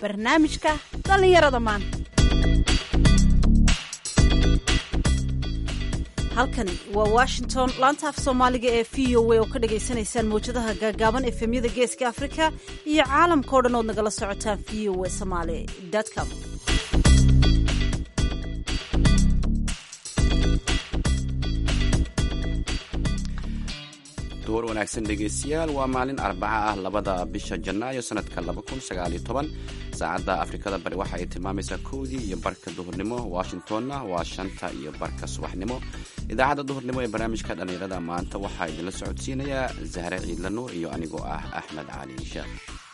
barnaamijka dhallinyarada maanta halkani waa washington laanta af soomaaliga ee v o a oo ka dhagaysanaysaan mawjadaha gaagaaban efemyada geeska afrika iyo caalamka o dhan ood nagala socotaan v o a somaali com duhur wanaagsan dhegaystayaal waa maalin arbaca ah labada bisha janaayo sanadka saacadda afrikada bari waxa ay tilmaamaysaa kowdii iyo barka duhurnimo washingtonna waa shanta iyo barka subaxnimo idaacadda duhurnimo ee barnaamijka dhallinyarada maanta waxaa idinla socodsiinayaa zahre ciidla nuur iyo anigoo ah axmed cali sheekh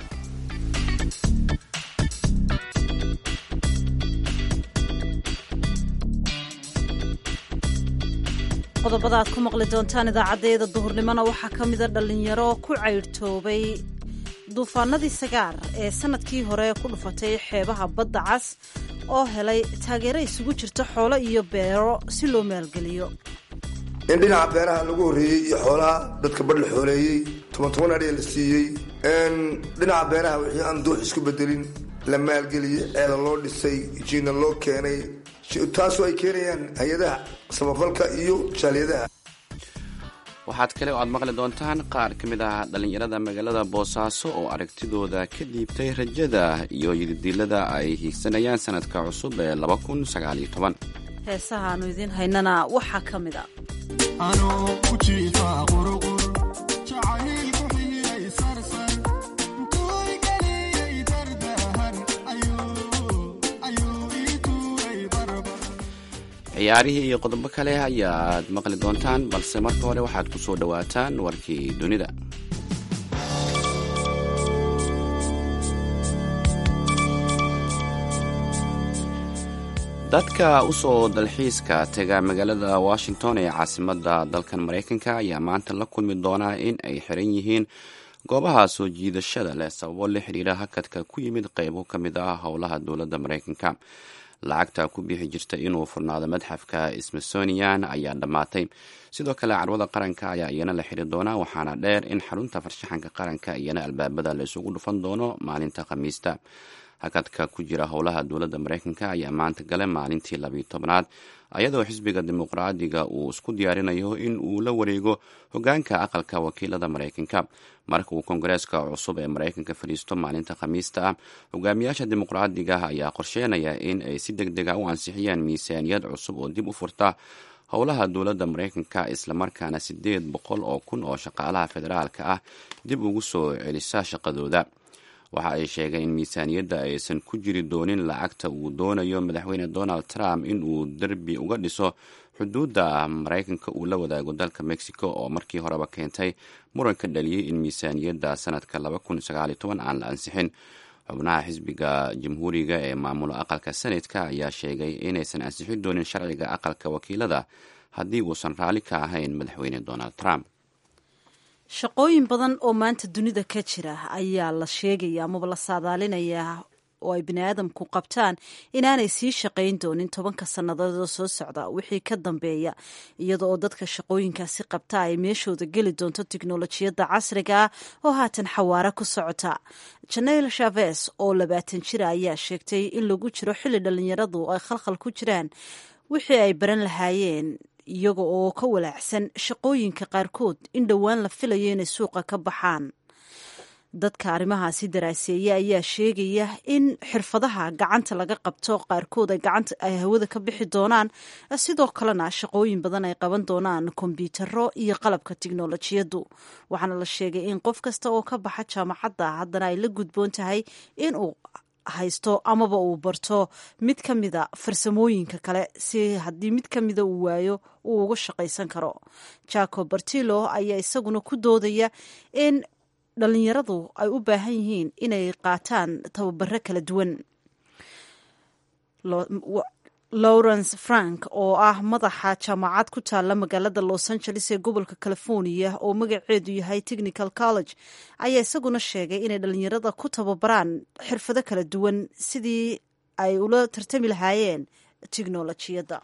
qodobada aad ku maqli doontaan idaacadeeda duhurnimona waxaa ka mida dhallinyaro ku caydhtoobay duufaanadii sagaar ee sanadkii hore ku dhufatay xeebaha badda cas oo helay taageero isugu jirta xoolo iyo beero si loo maalgeliyo in dhinaca beeraha lagu horreeyey iyo xoolaha dadka badh la xooleeyey toban toban adhiya la siiyey dhinaca beeraha wixii aan duux isku bedelin la maalgeliyey ceela loo dhisay jiina loo keenay taasoo ay keenayaan hay-adaha samafalka iyo jaaliyadaha waxaad kale oo aad maqli doontaan qaar ka mid ah dhallinyarada magaalada boosaaso oo aragtidooda ka dhiibtay rajada iyo yididiilada ay hiigsanayaan sanadka cusub ee heesaha aanu idiin haynana waxaa ka mid a ciyaarihii iyo qodobo kale ayaad maqli doontaan balse marka hore waxaad ku soo dhowaataan warkii dunida dadka u soo dalxiiska tega magaalada washington ee caasimadda dalkan maraykanka ayaa maanta la kulmi doonaa in ay xiran yihiin goobaha soo jiidashada leh sababo la xidhiira hakadka ku yimid qaybo ka mid ah howlaha dowladda maraykanka lacagta ku bixi jirta inuu furnaado madxafka smithsonian ayaa dhammaatay sidoo kale carwada qaranka ayaa iyana la xiri doonaa waxaana dheer in xarunta farshaxanka qaranka iyana albaabada la isugu dhufan doono maalinta khamiista hakadka ku jira howlaha dowladda maraykanka ayaa maanta gale maalintii labiyo tobnaad ayadoo xisbiga dimuqraadiga uu isku diyaarinayo in uu la wareego hogaanka aqalka wakiilada maraykanka marka uu kongareeska cusub ee maraykanka fadhiisto maalinta khamiista ah hogaamiyaasha dimuqraadiga ayaa qorsheynaya in ay si deg dega u ansixiyaan miisaaniyad cusub oo dib u furta howlaha dowladda maraykanka islamarkaana siddeed boqol oo kun oo shaqaalaha federaalka ah dib ugu soo celisa shaqadooda waxa ay sheegeen in miisaaniyadda aysan ku jiri doonin lacagta uu doonayo madaxweyne donald trump in uu derbi uga dhiso xuduudda maraykanka uu la wadaago dalka mexico oo markii horeba keentay muran ka dhaliyey in miisaaniyadda sanadka aan la ansixin xubnaha xisbiga jamhuuriga ee maamula aqalka senatka ayaa sheegay inaysan ansixin doonin sharciga aqalka wakiilada haddii uusan raalli ka ahayn madaxweyne donald trump shaqooyin badan oo maanta dunida ka jira ayaa la sheegaya amaba la saadaalinayaa oo ay bini aadamku qabtaan inaanay sii shaqayn doonin tobanka sannadood oo soo socda wixii ka dambeeya iyada oo dadka shaqooyinkaasi qabta ay meeshooda geli doonto tiknolojiyadda casriga ah oo haatan xawaare ku socota janel shaves oo labaatan jira ayaa sheegtay in lagu jiro xilli dhallinyaradu ay khalkhal ku jiraan wixii ay baran lahaayeen iyaga oo ka walaacsan shaqooyinka qaarkood in dhowaan la filayo inay suuqa ka baxaan dadka arrimahaasi daraaseeya ayaa sheegaya in xirfadaha gacanta laga qabto qaarkood ay gacanta ay hawada ka bixi doonaan sidoo kalena shaqooyin badan ay qaban doonaan kombyutaro iyo qalabka tiknolojiyaddu waxaana la sheegay in qof kasta oo ka baxa jaamacadda haddana ay la gudboon tahay inuu haysto amaba uu barto mid ka mida farsamooyinka kale si haddii mid ka mida uu waayo uu uga shaqaysan karo jacob bartilo ayaa isaguna ku doodaya in dhallinyaradu ay u baahan yihiin inay qaataan tababaro kala duwan lawrence frank oo ah madaxa jaamacad ku taalla magaalada los angeles ee gobolka california oo magaceedu yahay technical college ayaa isaguna sheegay inay dhallinyarada ku tababaraan xirfado kala duwan sidii ay ula tartami lahaayeen tiknolojiyadda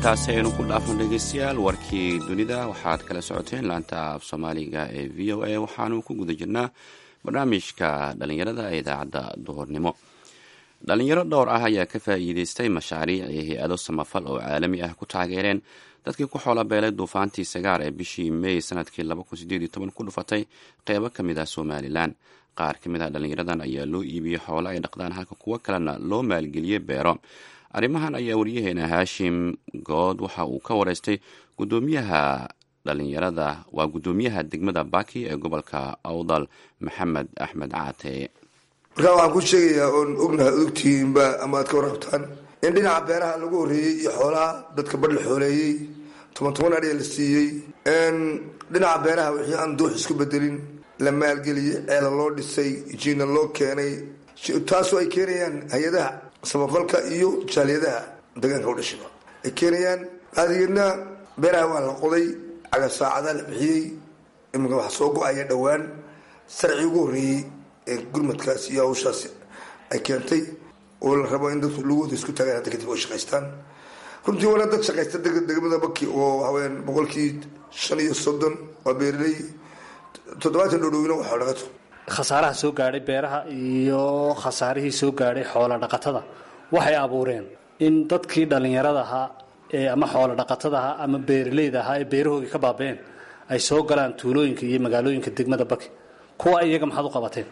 intaasi aynu ku dhaafno dhegeystayaal warkii dunida waxaad kala socoteen laanta af soomaaliga ee v o a waxaanu ku guda jirnaa barnaamijka dhalinyarada ee idaacadda duhurnimo dhalinyaro dhowr ah ayaa ka faa'iideystay mashaariic iyo hay-ado samafal oo caalami ah ku taageereen dadkii ku xoola beelay duufaantii sagaar ee bishii mey sanadkii ku dhufatay qeybo ka mid ah somalilan qaar ka mid ah dhalinyaradan ayaa loo iibiyey xoolo ay dhaqdaan halka kuwo kalena loo maalgeliyey beero arrimahan ayaa waryaheena haashim good waxa uu ka wareystay gudoomiyaha dhalinyarada waa guddoomiyaha degmada baki ee gobolka awdal maxamed axmed caate markaa waxaan ku sheegayaa oon ognahay odogtihiinba ama aad ka warrabtaan in dhinaca beeraha lagu horreeyey iyo xoolaha dadka badh la xooleeyey toban toban adhiya la siiyey dhinaca beeraha wixii aan duux isku bedelin la maalgeliyey ceela loo dhisay jiina loo keenay taasoo ay keenayaan hay-adaha samafalka iyo jaaliyadaha deegaanka u dhashiba ay keenayaan adegeedna beeraha waa la qoday caga saacadaa la bixiyey iminka waxa soo go-aya dhowaan sarci ugu horreeyey ee gurmadkaas iyo hawshaas ay keentay oo la rabo in dadku lugooda isku taagaan hadda kadib oo shaqaystaan runtii wana dad shaqaysta degmada baki oo waxaweyaan boqolkii shan iyo soddon waa beeraley toddobaatan dhodhowina waa xoolaqato khasaaraha soo gaadhay beeraha iyo khasaarihii soo gaadhay xoola dhaqatada waxay abuureen in dadkii dhallinyarada ahaa ee ama xoola dhaqatada ahaa ama beeraleyda ahaa ee beerahoogii ka baabeen ay soo galaan tuulooyinka iyo magaalooyinka degmada baki kuwa iyaga maxaad u qabateen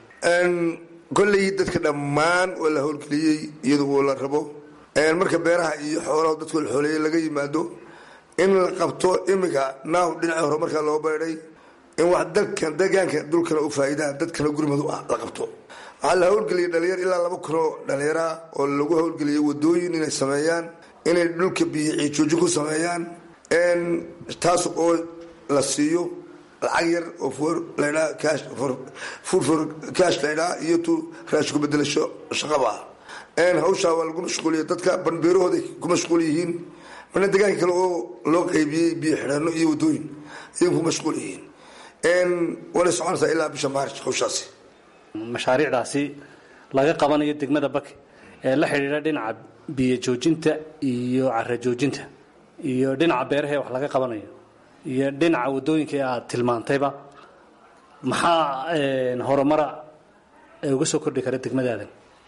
kolley dadka dhammaan waa la howlgeliyey iyada oo la rabo marka beeraha iyo xoolaha dadku la xooleeyey laga yimaado in la qabto iminka naaw dhinaca hore markaa loo beedhay in wax dalkan deegaanka dulkana u faa'iidaa dadkana gurmadu ah la qabto waxaa la howlgeliyay dhalinyar ilaa laba kunoo dhallinyaraa oo lagu howlgeliyay wadooyin inay sameeyaan inay dhulka biyo ciijoojin ku sameeyaan taas oo la siiyo lacag yar oo for ladhaa cash for food for cash laydhaa iyo tu raashin ku bedelasho shaqaba ah hawshaa waa lagu mashquuliya dadka banbeerahooda ku mashquul yihiin mana deegaanka kale oo loo qaybiyey biyo xidhaano iyo wadooyin ayay ku mashquul yihiin waanay soconaysaa ilaa bisha maarj hawshaasi mashaariicdaasi laga qabanayo degmada baki ee la xidhiidha dhinaca biyo joojinta iyo cara joojinta iyo dhinaca beeraha ee wax laga qabanayo iyo dhinaca wadooyinka ee aada tilmaantayba maxaa horumara ee uga soo kordhi kara degmadaadan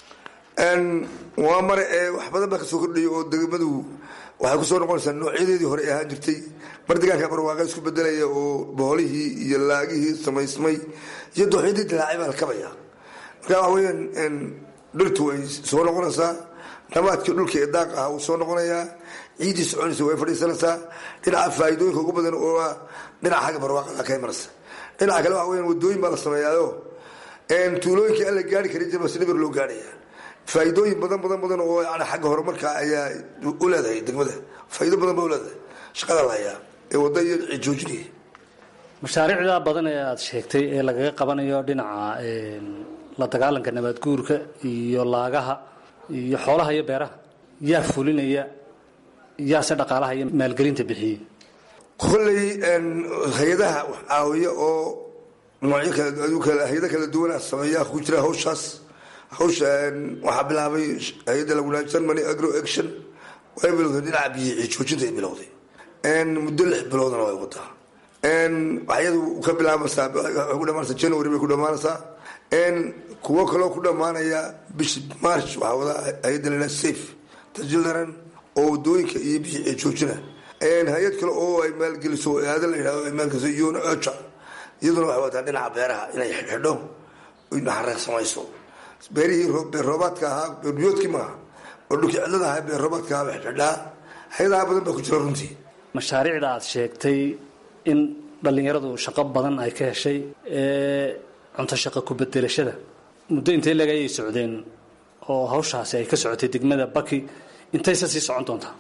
waa mare ee wax badan baa kasoo kordhaya oo degmadu waxay kusoo noqonaysaa noocyadeedii hore ahaan jirtay mar deegaanka barwaaqa isku bedelaya oo boolihii iyo laagihii samaysmay iyo dooxyadii dilaacay baa la kabaya marka waxa weyaan dhirtu way soo noqonaysaa nabaadkii dhulka ee daaq ah wuu soo noqonayaa ciiddii soconaysa way fadhiisanaysaa dhinaca faa'iidooyinka ugu badan oo ah dhinaca xagga barwaaqada ka imanaysa dhinaca kale waxa weyaan wadooyin baa la sameeyaayo tuulooyinkii aan la gaari karin jirba si dhibir loo gaarhaya faa'iidooyin badan badan badan oo yani xagga horumarka ayaa u leedahay degmada faa'iido badan baa u leedahay shaqada la hayaa ee wadda iyo cijoojinaya mashaariicda badan ee aada sheegtay ee lagaga qabanayo dhinaca la dagaalanka nabaad guurka iyo laagaha iyo xoolaha iyo beeraha yaa fulinaya yaase dhaqaalaha iyo maalgelinta bixiyey kolley hay-adaha wax caawiya oo noocyo kala hay-ada kala duwana sameeyaa ku jira hawshaas hawsha waxaa bilaabay hay-adda lagu dhaha germany agro action way bilowday dhinaca biyo ciijoojinta ay bilowday muddo lix biloodna way wadaa waxyadu ka bilaabaysaa waxay ku dhamaanaysaa january bay ku dhamaanaysaa kuwo kaloo ku dhamaanaya bishi march waxaa wadaa hay-adda la dhaha safe tajildaran oo wadooyinka iyo biyo ciijoojina hay-ad kale oo ay maalgeliso aada la yidhahdo ay maalgeliso yona ocha iyaduna waxay wadaa dhinaca beeraha inay xidhxidho naxareeq samayso beerihii beer roobaadka ahaa beerbiyoodkii maaha oo dhulkii cidlada ahaa beer roobaadka ahaa xidhaa hay-adaha badan baa ku jira runtii mashaariicda aada sheegtay in dhallinyaradu shaqo badan ay ka heshay ee cunto shaqo ku bedelashada muddo intay leg ayay socdeen oo hawshaasi ay ka socotay degmada baki intayse sii socon doontaa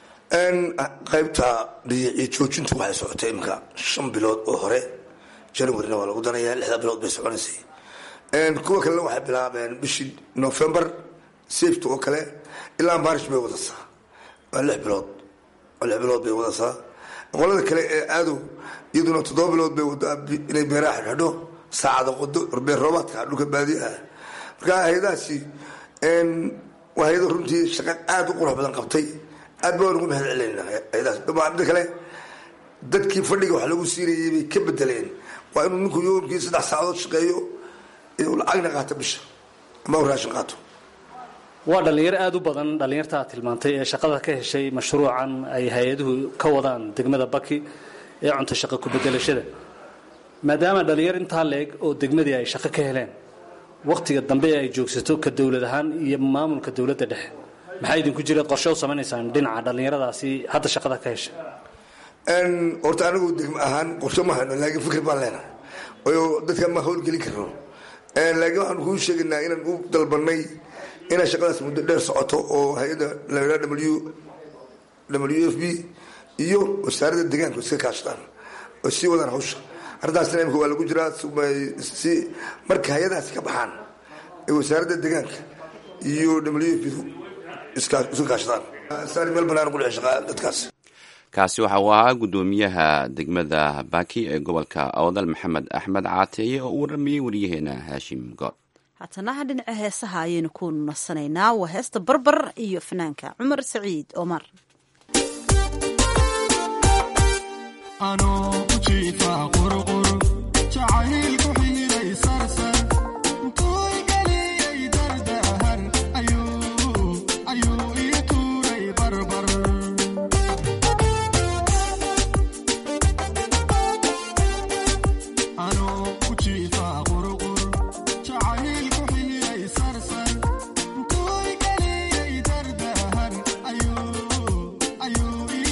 qaybta joojintu waxay socotay imika shan bilood oo hore januaryna waa lagu danayaa lixda bilood bay soconaysay kuwa kalena waxay bilaabeen bishii november safety oo kale ilaa marish bay wadasaa waa lix bilood lix bilood bay wadasaa qolada kale ee aadow iyaduna toddoba bilood bay wadaa inay beeraha xidhxidho saacada qodo beer roobaadka dhulka baadiyaha marka hay-adahaasi waa hay-ada runtii shaqo aada u qurux badan qabtay aad baan ugu mahad celinayna hay-adaas mida kale dadkii fadhiga wax lagu siinayay bay ka bedeleen waa inuu ninku yoomkii saddex saacadood shaqeeyo inuu lacagna qaato bisha ama u raashin qaato waa dhallinyaro aada u badan dhallinyarta aad tilmaantay ee shaqada ka heshay mashruucan ay hay-aduhu ka wadaan degmada baki ee cunto shaqo ku-bedelashada maadaama dhallinyaro intaa la-eg oo degmadii ay shaqo ka heleen wakhtiga dambe ee ay joogsato ka dowlad ahaan iyo maamulka dowladda dhexe maxaa idinku jira qorshe u samaynaysaan dhinaca dhallinyaradaasi hadda shaqada ka heshay horta anigu degmo ahaan qorshe ma hayno laakiin fikir baan leenahay oo dadka ma howlgelin karno laakiin waxaanu kuu sheegaynaa inaan u dalbanay inay shaqadaas muddo dheer socoto oo hay-adda la w w f b iyo wasaaradda deegaanka iska kaashadaan oo sii wadaan hawsha arrintaasna imika waa lagu jiraa si marka hay-adaasi ka baxaan ee wasaaradda deegaanka iyo w f b iska kaashadaan saari meel banaan ku dhici shaqaa dadkaas kaasi waxa uu ahaa guddoomiyaha degmada baki ee gobolka awdal maxamed axmed caateeye oo u waramayey waryaheena haashim good haatanaha dhinaca heesaha ayaynu ku nasanaynaa waa heesta barbar iyo fanaanka cumar saciid omar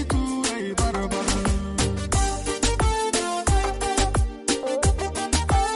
Ayuu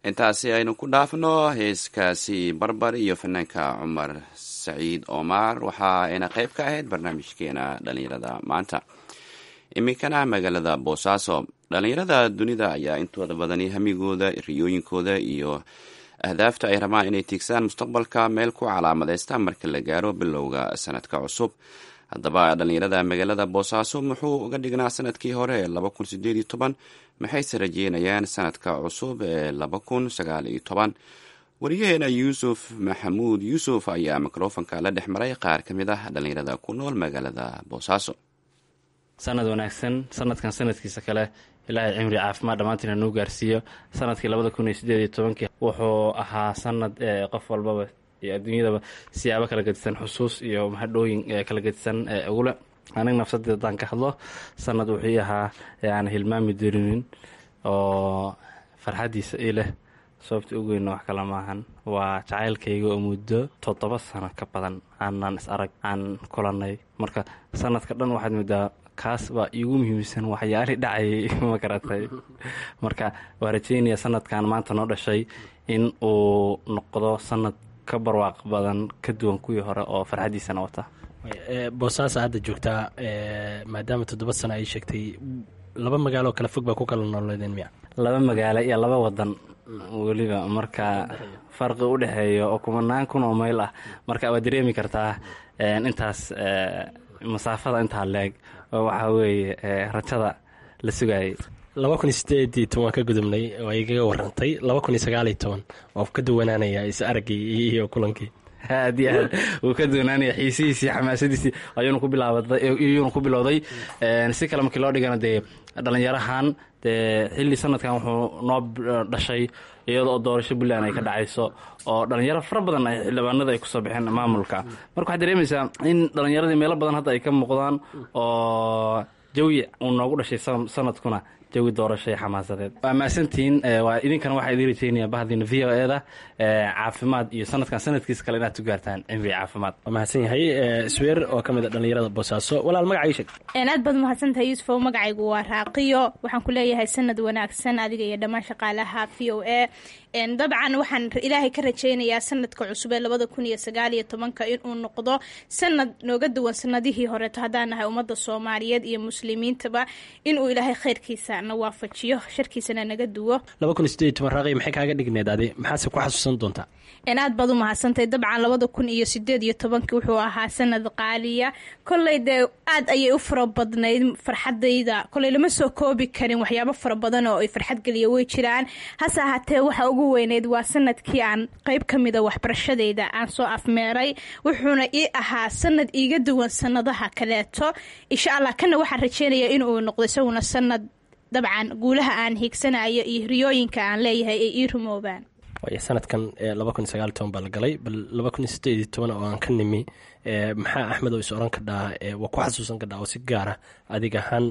intaasi aynu ku dhaafno heeskaasi barbar iyo fanaanka cumar saciid omar waxa ayna qayb ka ahayd barnaamijkeena dhalinyarada maanta iminkana magaalada boosaaso dhalinyarada dunida ayaa intooda badani hamigooda riyooyinkooda iyo ahdaafta ay rabaan inay tiigsaan mustaqbalka meel ku calaamadeysta marka la gaaro bilowga sanadka cusub haddaba dhalinyarada magaalada boosaaso muxuu uga dhignaa sanadkii hore ee laba kun sideed iyo toban maxayse rajeynayaan sanadka cusub ee laba kun sagaal iyo toban wariyaheena yuusuf maxamuud yuusuf ayaa mikrofonka la dhex maray qaar ka mid ah dhalinyarada ku nool magaalada boosaaso sanad wanaagsan sanadkan sanadkiisa kale ilaahay cimri caafimaad dhammaantiina nuu gaarsiiyo sanadkii labada kun iyo sideed iyo tobankii wuxuu ahaa sanad qof walbaba iyo adduunyadaba siyaabo kala gedisan xusuus iyo mahadhooyin kala gedisan ugule aniga nafsadeed haddaan ka hadlo sanad wuxuu ii ahaa aan hilmaami dirinin oo farxaddiisa ii leh sababta ugu weynna wax kale maahan waa jacaylkayga oo muddo toddoba sano ka badan aanan is arag aan kulannay marka sanadka dhan waxaad moodaa kaas baa iigu muhiimsan waxyaali dhacayay ma garatay marka waa rajeynaya sanadkan maanta noo dhashay in uu noqdo sanad ka barwaaq badan ka duwan kuwii hore oo farxaddiisana wata boosaasa hadda joogtaa maadaama toddoba sano ay sheegtay laba magaalo kala fog baa ku kala nooleedeen miya laba magaalo iyo laba wadan weliba marka farqi u dhexeeya oo kumanaan kun oo mayl ah marka waad dareemi kartaa intaas masaafada intaa leeg oo waxaa weeye rajada la sugayay laba kun iyo sideed iyo toban waan ka gudubnay oo igaga warantay laba kun iyo sagaal iyo toban oo ka duwanaanaya is araggii iyo kulankii aad iyo aad wuu ka doonaanaya xiisihiisii xamaasadiisii ayuuna ku bilaabadayuuna ku bilowday si kale markii loo dhigana dee dhallinyarahan dee xilli sanadkan wuxuu noo dhashay iyadoo oo doorasho puntland ay ka dhacayso oo dhalinyaro fara badan ay xildhibaanada ay kusoo baxeen maamulka marka waxaad dareemaysaa in dhallinyaradii meelo badan hadda ay ka muuqdaan oo jawi uu noogu dhashay sanadkuna jawi doorasho ee xamaasadeed waa mahadsantihiin waa idinkana waxaa idin rajeynaya bahdiina v o eda caafimaad iyo sanadkan sanadkiisa kale inaad ku gaartaan cimri caafimaad waa mahadsan yahay sweer oo ka mid a dhallinyarada boosaaso walaal magacii sheeg aad baad mahadsantahay yuusufow magacaygu waa raaqiyo waxaan ku leeyahay sanad wanaagsan adiga iyo dhammaan shaqaalaha v o a dabcan waxaan ilaahay ka rajeynayaa sanadka cusub ee labada kun iyo sagaal iyo tobanka inuu noqdo sanad nooga duwan sanadihii horeeto haddaan nahay ummadda soomaaliyeed iyo muslimiintaba inuu ilaahay khayrkiisa na waafajiyo sharkiisana naga duwo laba kun iyo sideed iyo toban raaqi maxay kaaga dhigneed adi maxaase ku xasuusan doontaa aad baad u mahadsantahay dabcan labada kun iyo sideed iyo tobankii wuxuu ahaa sanad qaaliya kolley dee aad ayay u fara badnayd farxadayda kolley lama soo koobi karin waxyaabo fara badan oo ay farxad geliya way jiraan hase ahaatee waxa ugu weyneyd waa sanadkii aan qeyb ka mida waxbarashadayda aan soo afmeeray wuxuuna ii ahaa sanad iiga duwan sanadaha kaleeto insha allah kana waxaan rajeynayaa inuu noqdo isaguna sanad dabcan guulaha aan hiigsanayo iyo riyooyinka aan leeyahay ay ii rumoobaan waay sanadkan laba kun iyo sagaal iyo toban baa la galay bal laba kun iyo sideed iyo toban oo aan ka nimi maxaa axmed oo is oran kadhaa waa ku xasuusan kadhaa oo si gaara adig ahaan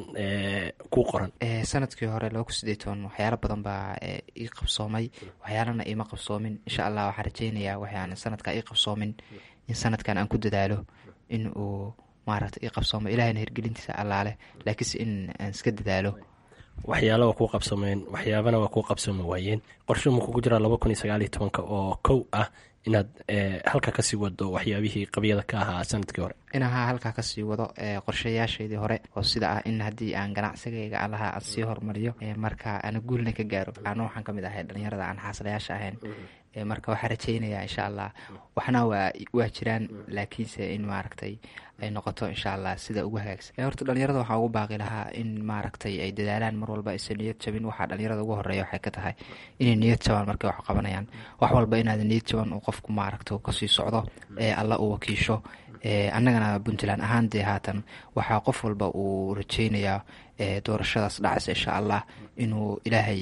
ku qoran sanadkii hore laba kun sideed toban waxyaalo badan baa ii qabsoomay waxyaalana iima qabsoomin insha allah waxaan rajeynayaa waxaan sanadka ii qabsoomin in sanadkan aan ku dadaalo in uu maaragta ii qabsoomo ilahayna hirgelintiisa allaaleh laakiinse in aan iska dadaalo waxyaala waa kuu qabsoomeen waxyaabana waa kuu qabsoomi waayeen qorsho ma kugu jiraa laba kun iyo sagaal iyo tobanka oo kow ah inaad halka kasii wado waxyaabihii qabyada ka ahaa sanadkii hore inahaa halkaa kasii wado qorshayaashaydii hore oo sida ah in haddii aan ganacsigayga allaha aan sii hormariyo marka ana guulna ka gaaro ana waxaan kamid ahay dhalinyarada aan xaasilayaasha ahayn marka waxaa rajeynayaa insha allah waxna waa waa jiraan laakiinse in maaragtay ay noqoto insha allah sida ugu hagaagsan horta dhalinyarada waxaa ugu baaqi lahaa in maaragtay ay dadaalaan mar walba aysan niyad jabin waxaa dhalinyarada ugu horeeya waxay ka tahay inay niyad jabaan markay wax qabanayaan wax walba inaada niyad jaban uu qofku maaragta kasii socdo ee alla uu wakiisho annagana puntland ahaan dee haatan waxaa qof walba uu rajeynayaa doorashadaas dhacaysa insha allah inuu ilaahay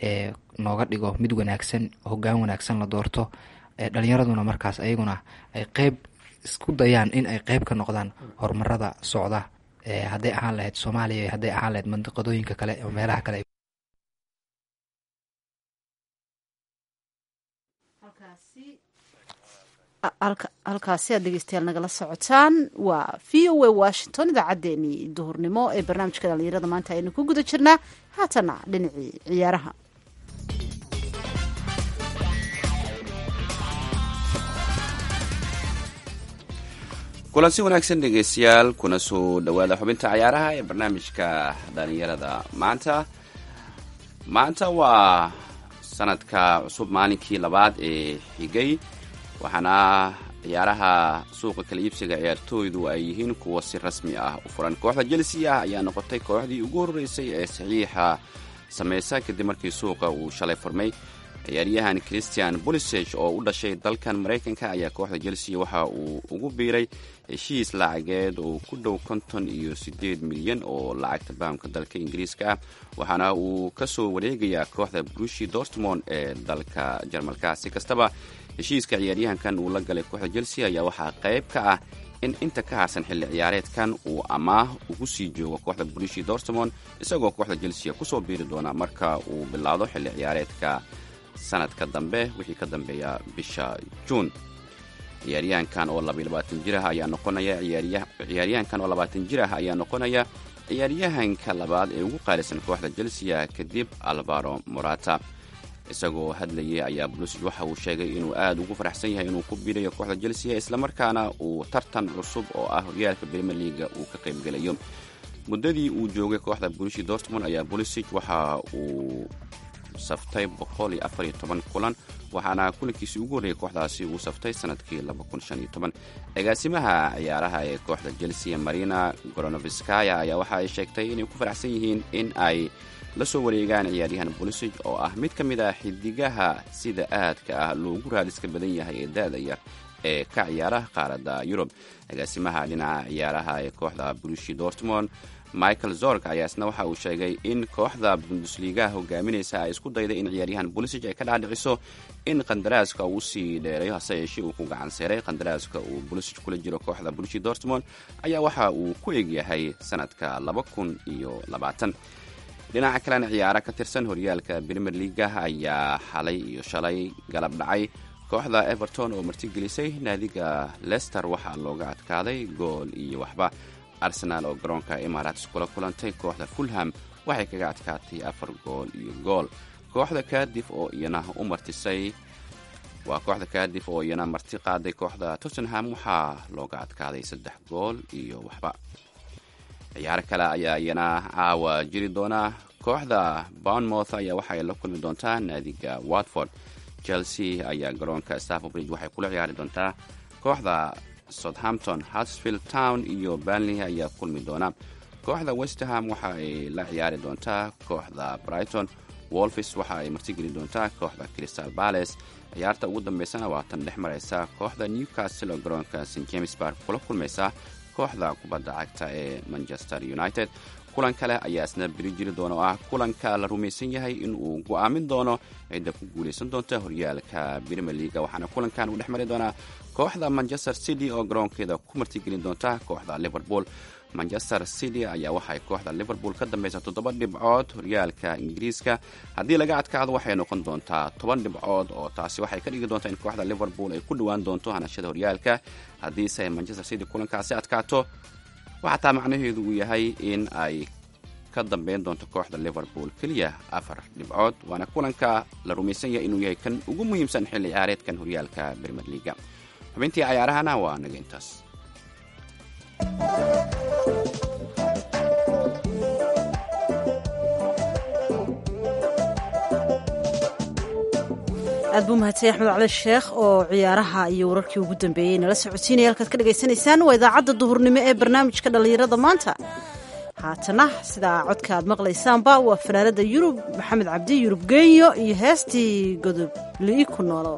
nooga dhigo mid wanaagsan hogaan wanaagsan la doorto dhalinyaraduna markaas ayaguna ay qeyb isku dayaan in ay qeyb ka noqdaan horumarada socda hadday ahaan lahayd soomaaliya hadday ahaan lahayd mandiqadooyinka kale oo meelaha kale halkaasi aad dhegeystayaal nagala socotaan waa v o a washington idaacaddeenii duhurnimo ee barnaamijka dhalinyarada maanta aynu ku guda jirnaa haatana dhinacii ciyaaraha kulansi wanaagsan dhegeystayaal kuna soo dhowaada xubinta cayaaraha ee barnaamijka dhalinyarada maanta maanta waa sanadka cusub maalinkii labaad ee xigay waxaana ciyaaraha suuqa kala iibsiga ciyaartooydu ay yihiin kuwa si rasmi ah u furan kooxda chelsea ah ayaa noqotay kooxdii ugu horreysay ee saxiixa sameysa kadib markii suuqa uu shalay furmay ciyaaryahan christian boliseg oo u dhashay dalkan maraykanka ayaa kooxda chelsea waxa uu ugu biiray heshiis lacageed oo ku dhow konton iyo siddeed milyan oo lacagta bahamka dalka ingiriiska ah waxaana uu kasoo wareegayaa kooxda brushi dortmond ee dalka jarmalka si kastaba heshiiska ciyaaryahankan uu la galay kooxda chelsea ayaa waxaa qayb ka ah in inta ka harsan xilli ciyaareedkan uu amaah ugu sii joogo kooxda brushi dortmond isagoo kooxda chelsea kusoo biiri doona marka uu bilaado xilli ciyaareedka sanadka dambe wixii ka dambeeya bisha juun ciyaaryahankan oo labayabaatan jir ah ayaa noqonaya ciyaaryahankan oo labaatan jir ah ayaa noqonaya ciyaaryahanka labaad ee ugu qaalisan kooxda chelsea kadib alvaro morata isagoo hadlayay ayaa blusid waxa uu sheegay inuu aada ugu faraxsan yahay inuu ku biirayo kooxda chelsea islamarkaana uu tartan cusub oo ah horyaalka brimier leaga uu ka qaybgelayo muddadii uu joogay kooxda brushi dortmond ayaa bulisig waxa uu saftay boqol iyo afar iyo toban kulan waxaana kulankiisii ugu horreeyay kooxdaasi uu saftay sanadkii laba kun shan iyo toban agaasimaha ciyaaraha ee kooxda chelsea marina goronoviskaya ayaa waxa ay sheegtay inay ku faraxsan yihiin in ay la soo wareegaan ciyaaryahan bolisig oo ah mid ka mid ah xidigaha sida aadka ah loogu raadiska badan yahay ee da-da yar ee ka ciyaaraha qaaradda yurub agaasimaha dhinaca ciyaaraha ee kooxda brushi dortmond michael zorg ayaa isna waxa uu sheegay in kooxda bundusligaha hogaaminaysa ay isku dayday in ciyaaryahan bolisig ay ka dhaadhiciso in qandaraaska uu sii dheereeyo hase yeeshee uu ku gacan seeray qandaraaska uu bolisig kula jiro kooxda brushi dortmond ayaa waxa uu ku egyahay sanadka laba kun iyo labaatan dhinaca kalena ciyaaro ka tirsan horyaalka brimier leaga ayaa xalay iyo shalay galab dhacay kooxda everton oo martigelisay naadiga lester waxaa looga adkaaday gool iyo waxba arsenaal oo garoonka imaaraats kula kulantay kooxda fulham waxay kaga adkaatay afar gool iyo gool kooxda kadif oo iyana u martisay waa kooxda kadif oo iyana marti qaaday kooxda tottenham waxaa looga adkaaday saddex gool iyo waxba ciyaaro kale ayaa iyana caawa jiri doona kooxda bournemouth ayaa waxay la kulmi doontaa naadiga watford chelsea ayaa garoonka staffordbridge waxay kula ciyaari doontaa kooxda southampton harsfield town iyo banley ayaa kulmi doona kooxda westerham waxa ay la ciyaari doontaa kooxda brighton wolfis waxa ay martigeli doontaa kooxda crystal bales ciyaarta ugu dambeysana waa tan dhex maraysa kooxda newcastle oo garoonka st james bark kula kulmaysa kooxda kubadda cagta ee manchester united kulan kale ayaa isna beri jiri doona oo ah kulanka la rumaysan yahay in uu go'aamin doono cidda ku guulaysan doonta horyaalka brimier leaga waxaana kulankan uu dhex mari doonaa kooxda manchester city oo garoonkeeda ku martigelin doonta kooxda liverpool manchester city ayaa waxay kooxda liverpool ka dambeysa toddoba dhibcood horyaalka ingiriiska haddii laga adkaado waxay noqon doontaa toban dhibcood oo taasi waxay ka dhigi doontaa in kooxda liverpool ay ku dhowaan doonto hanashada horyaalka haddiise manchester city kulankaasi adkaato waxataa macnaheedu uu yahay in ay ka dambeyn doonto kooxda liverpool keliya afar dhibcood waana kulanka la rumaysan yahay inuu yahay kan ugu muhiimsan xilli ciyaareedkan horyaalka brimier leaga xubintii cayaarahana waa naga intaas aad buu mahadsan axmed cali sheekh oo ciyaaraha iyo wararkii ugu dambeeyey nala socodsiinaya halkaad ka dhagaysanaysaan waa idaacadda duhurnimo ee barnaamijka dhallinyarada maanta haatana sidaa codka aad maqlaysaanba waa fanaanada yurub maxamed cabdi yurub genyo iyo heestii godob li'i ku noolo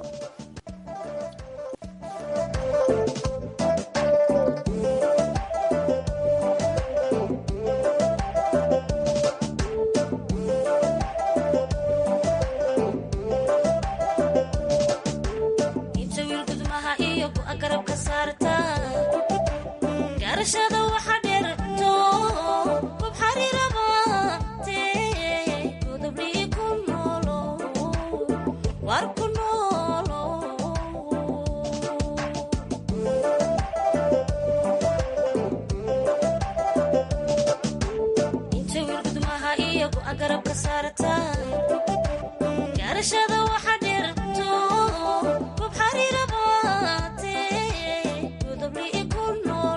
Garashada waxa dheerto, gob xariir abaate, godob li'i ku nool.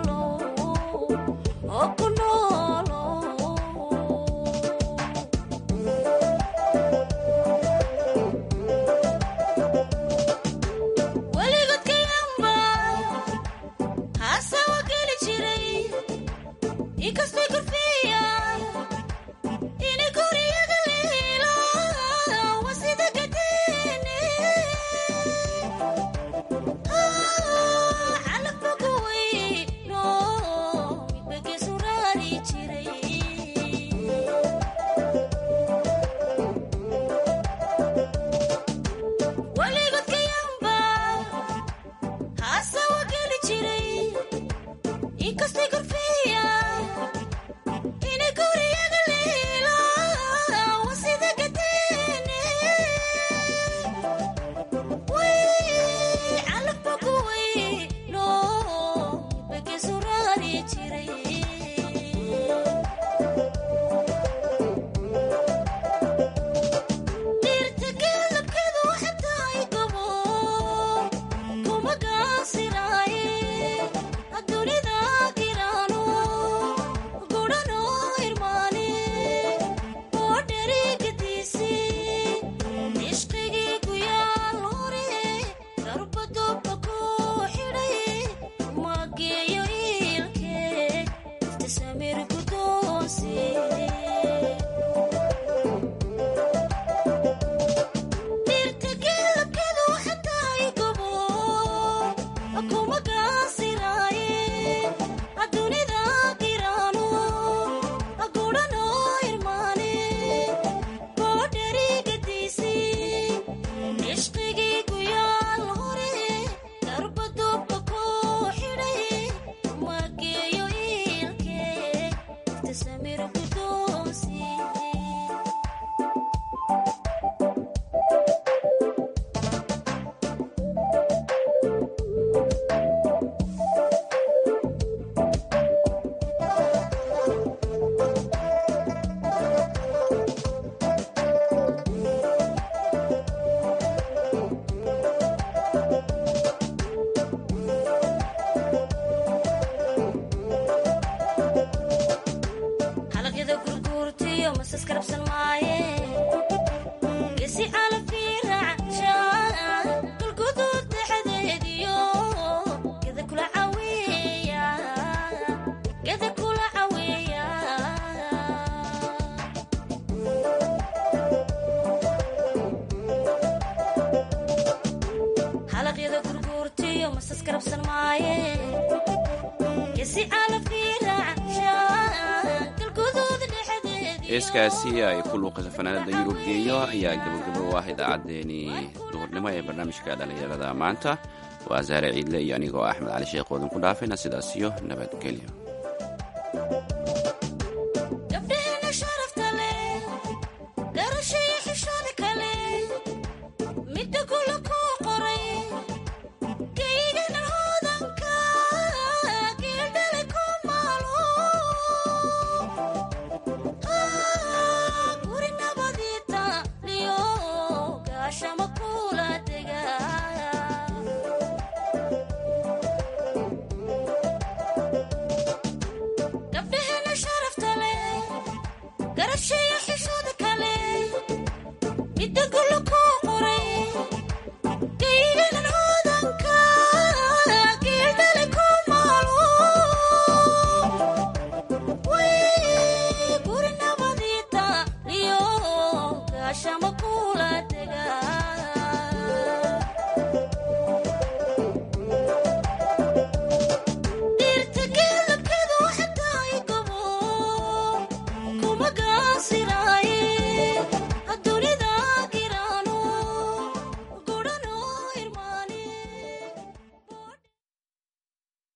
heeskaasi ay ku luuqayso fanaanada yurub geeyo ayaa gabagabo u ah idaacaddeenii duhurnimo ee barnaamijka dhallinyarada maanta waa saare ciidle iyo anigoo axmed cali sheekh oodan ku dhaafayna sidaas iyo nabadgelyo